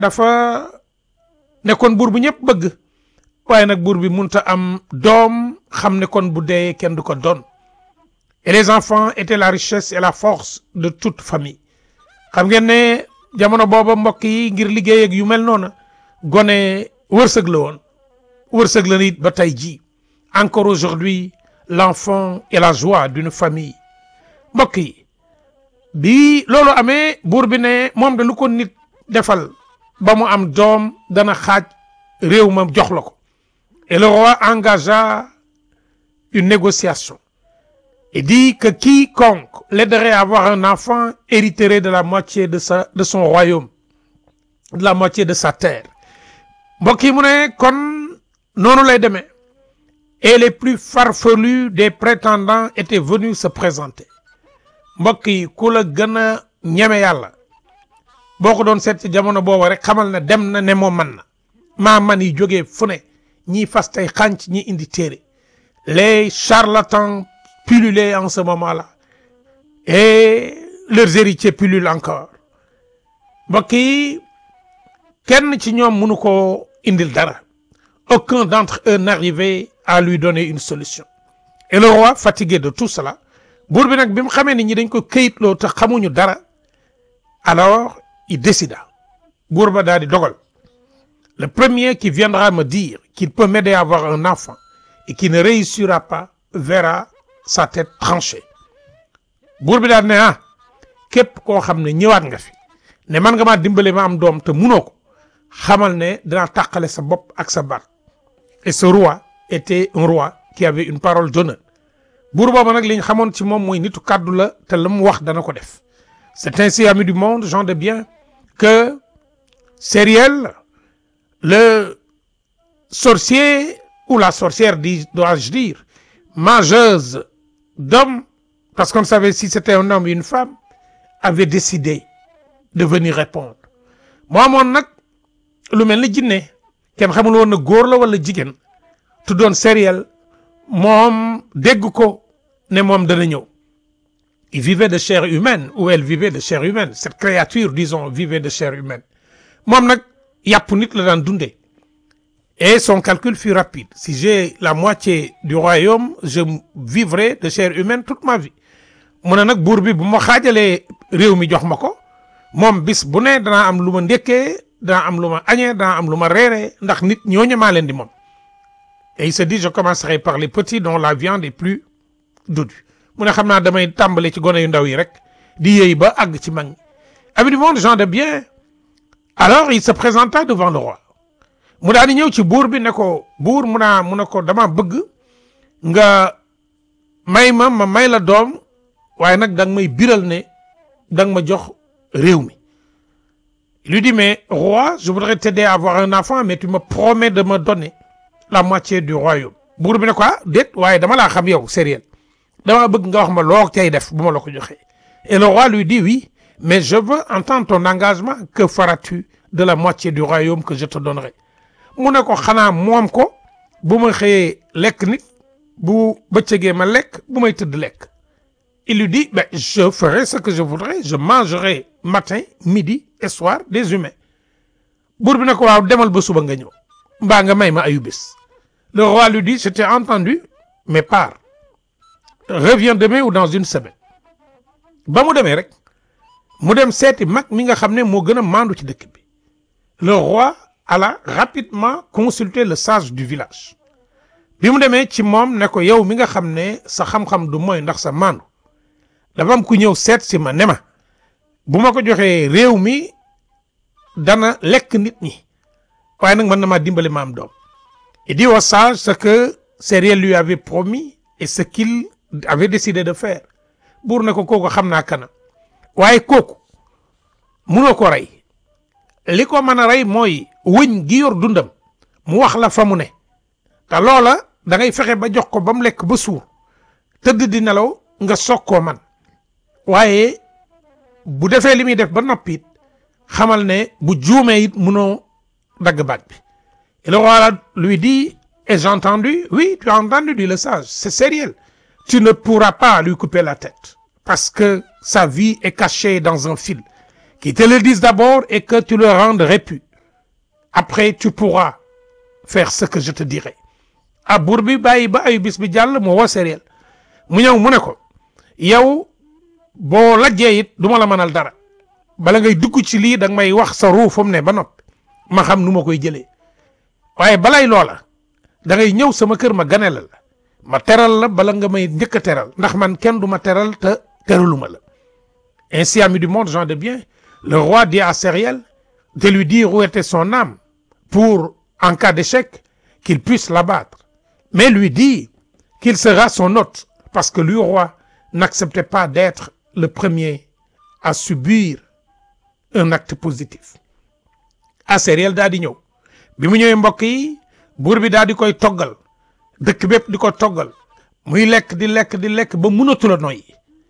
dafa nekkoon buur bu ñëpp bëgg waaye nag buur bi munta am doom xam ne kon bu dee kenn du ko doon et les enfants étaient la richesse et la force de toute famille xam ngeen ne jamono booba mbokk yi ngir liggéey ak yu mel noona gone wërsëg la woon wërsëg la nit ba tey ji encore aujourd'hui l'enfant est la joie d'une famille mbokk yi bi loolu amee buur bi ne moom de lu ko nit defal ba mu am doom dana xaaj réew ma jox la ko et le roi engagea une négociation et dit que quiconque l'aiderait à avoir un enfant hériterait de la moitié de sa de son royaume de la moitié de sa terre mbokk yi mu ne kon noonu lay demee et les plus farfelus des prétendants étaient venus se présenter mbokk yi ku la gën a ñeme yàlla boo ko doon seet ci jamono boobu rek xamal ne dem na ne moom man na maa man yi jógee fu ne ñii fas tey xànc ñi indi téere les charlatans pullulaient en ce moment-là et leurs héritiers pullulent encore mbokk yi kenn ci ñoom mënu ko indil dara aucun d'entre eux n'arrivait à lui donner une solution et le roi fatigué de tout cela buur bi nag bi mu xamee ni ñi dañ ko këyitloo te xamuñu dara alors il décida buur ba daal di dogal le premier qui viendra me dire qu'il peut m'aider à avoir un enfant et qui ne réussira pas verra sa tête tranchée buur bi daal ne ah képp koo xam ne ñëwaat nga fi ne man nga maa dimbale ma am doom te munoo ko xamal ne dinaa tàqale sa bopp ak sa baat et ce roi était un roi qui avait une parole d'honneur buur boobu nag li ñu xamoon ci moom mooy nitu kàddu la te la mu wax dana ko def c'est ainsi amis du monde gens de bien que Sériel le sorcier ou la sorcière dis dois-je dire mangeuse d'hommes parce qu'on ne savait si c'était un homme ou une femme avait décidé de venir répondre moo amoon nag lu mel ni jinne kenn xamul woon na góor la wala jigéen tuddoon Sériel moom dégg ko ne moom dana ñëw il vivait de chair humaine ou elle vivait de chair humaine cette créature disons vivait de chair humaine moom nag yàpp nit la daan dundee et son calcul fut rapide si j'ai la moitié du royaume je vivrai de chair humaine toute ma vie mu ne nag buur bi bu ma xaajalee réew mi jox ma ko moom bis bu ne danaa am lu ma ndékkee danaa am lu ma añee danaa am lu ma reeree ndax nit ñooñu maa leen di moom et il se dit je commencerai par les petits dont la viande est plus dodue mu ne xam naa damay tàmbale ci gone yu ndaw yi rek di yëy ba àgg ci mag ñi amis du monde gens de bien alors il se présenta devant le roi mu daal di ñëw ci buur bi ne ko buur mu naa mu ne ko dama bëgg nga may ma ma may la doom waaye nag da nga may biral ne da nga ma jox réew mi il lui dit mais roi je voudrais t'aider à avoir un enfant mais tu me promets de me donner la moitié du royaume buur bi ne ko ah déet waaye dama laa xam yow sérieux dama bëgg nga wax ma loo cay def bu ma la ko joxee et le roi lui dit oui mais je veux entendre ton engagement que feras-tu de la moitié du royaume que je te donnerai mu ne ko xanaa moom ko bu ma xëyee lekk nit bu bëccëgee ma lekk bu may tëdd lekk il lui dit ben je ferai ce que je voudrais je mangerai matin midi et soir des humains buur bi ne ko waaw demal ba suba nga ñëw mbaa nga may ma ayu bés le roi lui dit je t'ai entendu mais pars reviens demain ou dans une semaine ba mu demee rek mu dem seeti mag mi nga xam ne moo gën a maandu ci dëkk bi le roi alla rapidement consulter le sage du village bi mu demee ci moom ne ko yow mi nga xam ne sa xam-xam du mooy ndax sa maandu dafa am ku ñëw seet si ma ne ma bu ma ko joxee réew mi dana lekk nit ñi waaye nag mën na maa dimbali ma am doom il dit au sage ce que Sériel lui avait promis et ce qu'il avait décidé de faire buur ne ko kooku xam naa kana waaye kooku munoo ko rey li ko mën a rey mooy wëñ gi yor dundam mu wax la fa mu ne te loola da ngay fexe ba jox ko ba mu lekk ba suur tëdd di nelaw nga soog koo man waaye bu defee li muy def ba noppi it xamal ne bu juumee it munoo dagg baat bi et le roi lui dit ai-je entendu oui tu as entendu dit le sage c'est sérieux tu ne pourras pas lui couper la tête parce que sa vie est cachée dans un fil qu'il te le dise d'abord et que tu le rendes répu après tu pourras faire ce que je te dirai ah buur bi bàyyi ba ay bis bi jàll mu woo Sériel mu ñëw mu ne ko yow boo lajjee it du ma la mënal dara bala ngay dugg ci lii da nga may wax sa ruu fu mu ne ba noppi ma xam nu ma koy jëlee waaye balay loola da ngay ñëw sama kër ma ganela la ma teral la bala nga may njëkk a teral ndax man kenn du ma teral te teraluma la ainsi ami du monde gens de bien le roi dit à Sériel de lui dire où était son âme pour en cas d'échec qu'il puisse l'abattre mais lui dit qu'il sera son hôte parce que lui roi n'acceptait pas d'être le premier à subir un acte positif ah Sériel daal di ñëw bi mu ñëwee mbokk yi buur bi daal di koy toggal dëkk bépp di ko toggal muy lekk di lekk di lekk ba mënatul a noyyi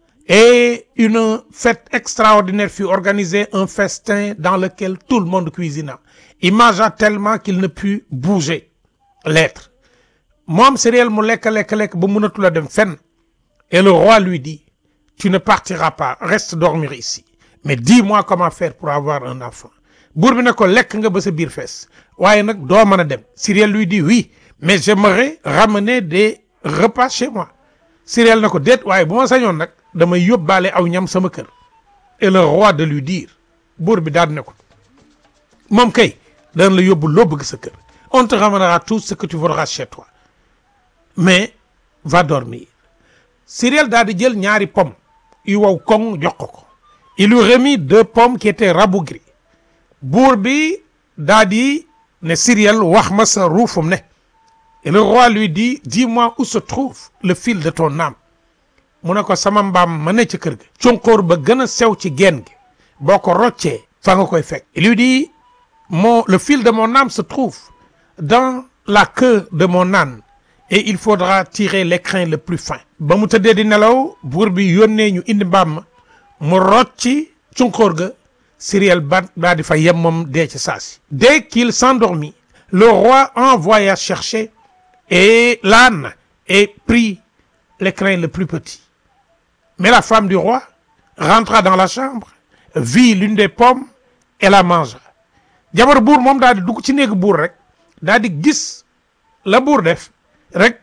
et une fête extraordinaire fut organisée un festin dans lequel tout le monde cuisina il mangea tellement qu'il ne put bouger l'être moom Sériel mu lekk lekk lekk ba mënatul a dem fenn et le roi lui dit tu ne partiras pas reste dormir ici mais dis-moi comment faire pour avoir un enfant buur bi ne ko lekk nga ba sa biir fees waaye nag doo mën a dem Sériel lui dit oui mais j'aimerais ramener des repas chez moi Sériel na ko déet waaye bu ma sañoon nag damay yóbbaale aw ñam sama kër et le roi de lui dire buur bi daal ne ko moom kay dana la yóbbu loo bëgg sa kër on te ramènera tout ce que tu voudras chez toi mais va dormir Sériel daal di jël ñaari pomme yu wow koŋ jox ko ko il lui remit deux pommes qui étaient rabougries buur bi daal di ne Sériel wax ma sa ruufum ne et le roi lui dit dis-moi où se trouve le fil de ton âme mu ne ko sama mbaam ma ne ca kër ga cunqóor ba gën a sew ci geen gi boo ko roccee fa nga koy fekk il lui dit mon le fil de mon âme se trouve dans la queue de mon âne et il faudra tirer l'écrin le plus fin ba mu tëddee di nelaw buur bi yónnee ñu indi mbaam ma mu rocci cunqóor ga Sériel ba daa di fa yem moom dee ci saasi dès qu'il s'endormit le roi envoya chercher et l'âne et prit l'écrin le plus petit mais la femme du roi rentra dans la chambre vit l'une des pommes et la mangea jabar buur moom daal di dugg ci néegu buur rek daal di gis la buur def rek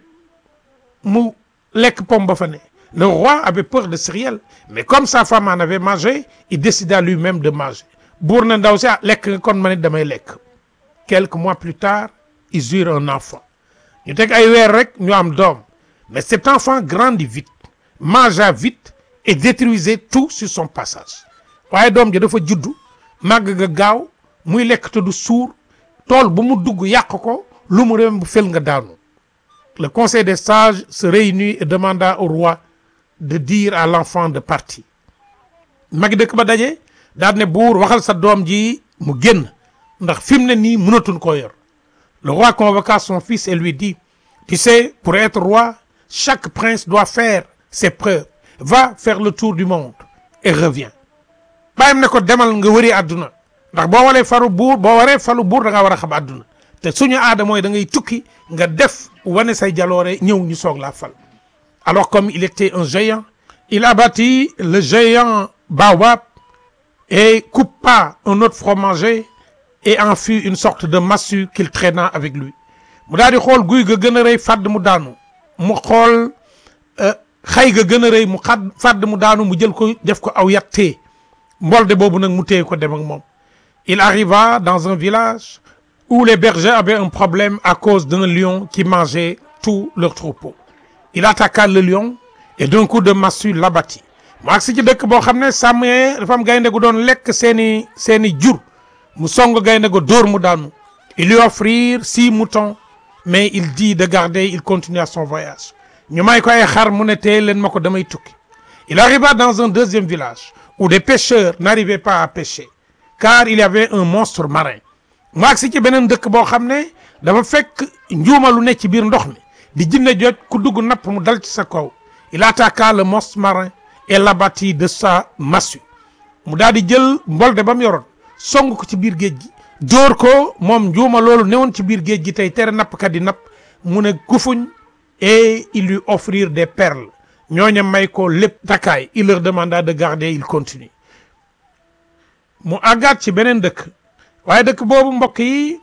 mu lekk pomme ba fa ne le roi avait peur de Sériel mais comme sa femme en avait mangé il décida lui-même de manger buur na ndaw si ah lekk nga kon ma ne damay lekk quelques mois plus tard ils eurent un enfant ñu teg ay weer rek ñu am doom mais cet enfant grandit vite mangea vite et détruisait tout sur son passage waaye doom ji dafa juddu màgg nga gaaw muy lekk te du suur tool bu mu dugg yàq ko lu mu dem bu fel nga daanu le conseil des sages se réunit et demanda au roi de dire à l'enfant de partir magi dëkk ba daje daal ne buur waxal sa doom ji mu génn ndax fi mu ne nii mënatuñ koo yor le roi convoqua son fils et lui dit tu sais pour être roi chaque prince doit faire ses preuves va faire le tour du monde et reviens bàyyam ne ko demal nga wëri àdduna ndax boo waree faru buur boo waree falu buur da nga war a xam àdduna te suñu aada mooy da ngay tukki nga def wane say jaloore ñëw ñu soog laa fal alors comme il était un géant il abattit le géant baobab et coupa un autre fromager et en fit une sorte de massue qu'il traîna avec lui mu daal di xool guy ga gën a rëy fàdd mu daanu mu xool xay ga gën a rëy mu xadd fàdd mu daanu mu jël ko def ko aw yat tee mbolde boobu nag mu téye ko dem ak moom il arriva dans un village où les bergers avaient un problème à cause d'un lion qui mangeait tout leur troupeau il attaqua le lion et d'un coup de massue l'abattit mu agsi ci dëkk boo xam ne sàmm dafa am gaynde gu doon lekk seeni seeni jur mu song gaynde go dóor mu daanu il lui offrirent six moutons mais il dit de garder il continua son voyage ñu may ko ay xar mu ne tey leen ma ko damay tukki il arriva dans un deuxième village où des pêcheurs n'arrivaient pas à pêcher car il y avait un monstre marin mu agsi ci beneen dëkk boo xam ne dafa fekk njuuma lu ne ci biir ndox mi di jinne joj ku dugg napp mu dal ci sa kaw il attaqua le monstre marin et l'abattit de sa massue mu daal di jël mbolde ba mu yoroon song ko ci biir géej gi dóor ko moom njuuma loolu newoon ci biir géej gi tey tere nappkat yi napp mu ne gufuñ et il lui offrir des perles ñooña may ko lépp takkaay il leur demanda de garder il continue mu àggaat ci beneen dëkk waaye dëkk boobu mbokk yi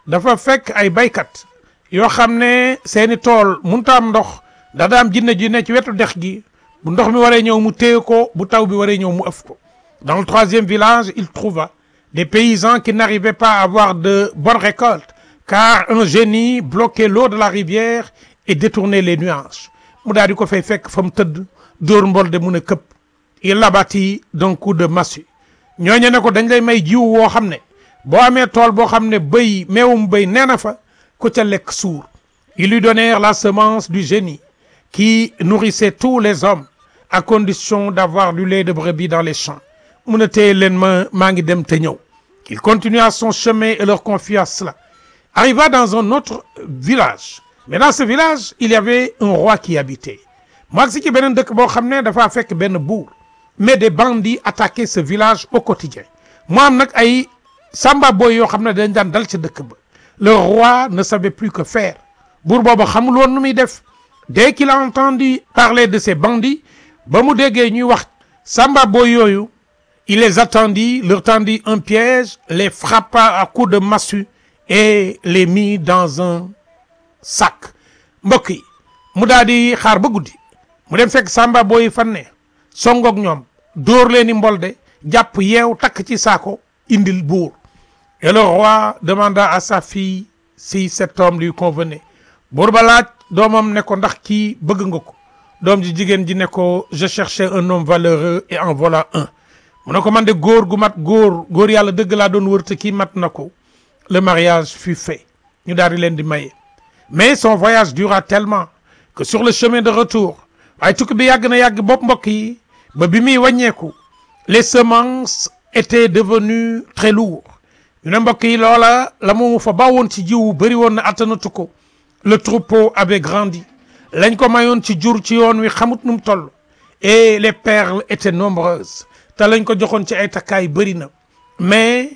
dafa fekk ay baykat yoo xam ne seeni tool munta am ndox da daam jinne ji ne ci wetu dex gi bu ndox mi waree ñëw mu téye ko bu taw bi waree ñëw mu ëf ko dans le troisième village il trouva des paysans qui n'arrivaient pas à avoir de bonnes récoltes car un génie bloquait l'eau de la rivière et détournait les nuages mu daal di ko fay fekk fa mu tëdd dóor mbol de mun a këpp il l'abattit d'un coup de massue ñooñu ne ko dañ lay may jiw woo xam ne boo amee tool boo xam ne bëy meewum bëy nee na fa ku ca lekk suur ils lui donnèrent la semence du génie qui nourrissait tous les hommes à condition d'avoir du lait de brebis dans les champs mun a téye leen ma maa ngi dem te ñëw il continua son chemin et leur confia cela arriva dans un autre village mais dans ce village il y avait un roi qui habitait mu agsi ci beneen dëkk boo xam ne dafa fekk benn buur mais des bandits attaquaient ce village au quotidien mu am nag ay samba boy yoo xam ne dañ daan dal ci dëkk ba le roi ne savait plus que faire buur booba xamul woon nu muy def dès qu'il a entendu parler de ces bandits ba mu déggee ñuy wax samba boy yooyu il les attendit leur tendit un piège les frappa à coups de massue et les mit dans un sac mbokk yi mu daal di xaar ba guddi mu dem fekk samba boy fan ne songoog ñoom dóor leen i mbolde jàpp yeew takk ci saako indil buur et le roi demanda à sa fille si cet homme lui convenait buur ba laaj doomam ne ko ndax kii bëgg nga ko doom ji jigéen ji ne ko je cherchais un homme valeureux et en voilà un mu ne ko man de góor gu mat góor góor yàlla dëgg laa doon wër te kii mat na ko le mariage fut fait ñu daal di leen di maye mais son voyage dura tellement que sur le chemin de retour waaye tukki bi yàgg na yàgg bopp mbokk yi ba bi muy wàññeeku les semences étaient devenues très lourdes ñu ne mbokk yi loola la mu fa bawoon ci jiwu bëri woon na attanatu ko le troupeau avait grandi lañ ko mayoon ci jur ci yoon wi xamut nu mu toll et les perles étaient nombreuses te lañ ko joxoon ci ay takkaay bëri na mais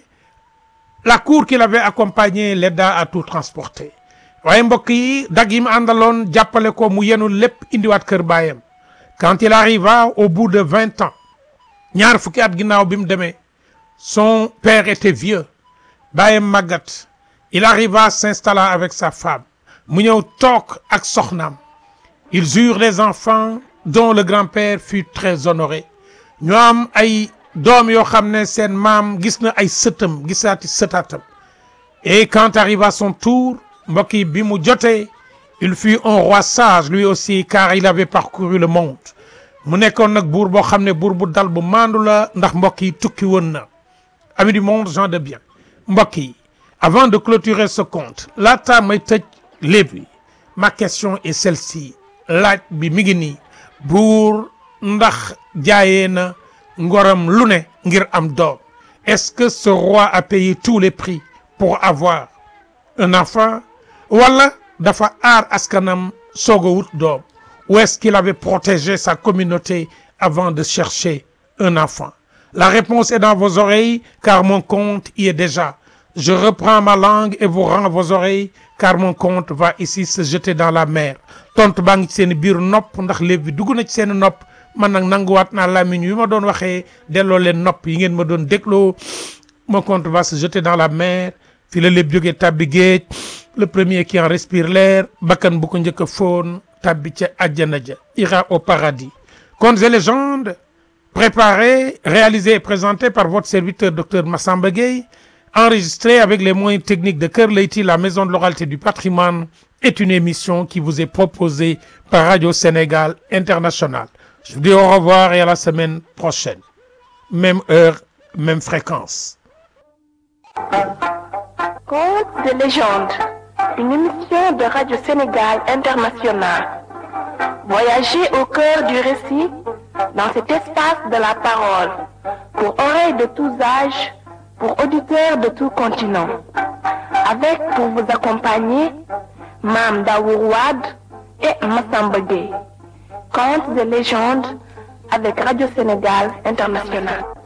la cour qui l'avait accompagné l'aida à tout transporter waaye mbokk yi dag yi mu àndaloon jàppale ko mu yenu lépp indiwaat kër baayam quand il arriva au bout de vingt ans ñaar fukki at ginnaaw bi mu demee son père était vieux baayam màggat il arriva s'installa avec sa femme mu ñëw toog ak soxnaam ils eurent des enfants dont le grand-père fut très honoré ñu am ay doom yoo xam ne seen maam gis na ay sëtam gisaati sëtaatam et quand arriva son tour mbokk yi bi mu jotee il fut un roi sage lui aussi car il avait parcouru le monde mu nekkoon nag buur boo xam ne buur bu dal bu maandu la ndax mbokk yi tukki woon na amis du monde gens de bien mbokk yi avant de clôturer ce compte laata may tëj léeb yi ma question est celle-ci laaj bi mi ngi nii buur ndax jaayee na ngoram lu ne ngir am doom est-ce que ce roi a payé tous les prix pour avoir un enfant wala dafa aar askanam soog a wut doom ou est-ce qu'il avait protégé sa communauté avant de chercher un enfant la réponse est dans vos oreilles car mon compte y est déjà je reprends ma langue et vous rends vos oreilles car mon compte va ici se jeter dans la mer tontu baa ngi ci seen biir nopp ndax léeb bi dugg na ci seen nopp man nag nanguwaat naa làmmiñ wi ma doon waxee delloo leen nopp yi ngeen ma doon dégloo mon compte va se jeter dans la mer fi la léeb jógee tàbbi géej le premier qui en respire l'air bakkan bu ko njëkk a foon tàbbi ca àjjana ja ira au paradis contes et légendes préparés réalisés et présentés par votre serviteur docteur Massamba Gueye enregistré avec les moyens techniques de Kër Leyti la maison de l'oralité du patrimoine est une émission qui vous est proposée par Radio Sénégal International je vous dis au revoir et à la semaine prochaine même heure même fréquence Contes de légende, une émission de Radio Sénégal International. Voyagez au cœur du récit dans cet espace de la parole, pour oreilles de tous âges, pour auditeurs de tout continent. Avec pour vous accompagner, Mam Daourouad et Massamba Gueye. Contes de légende avec Radio Sénégal International.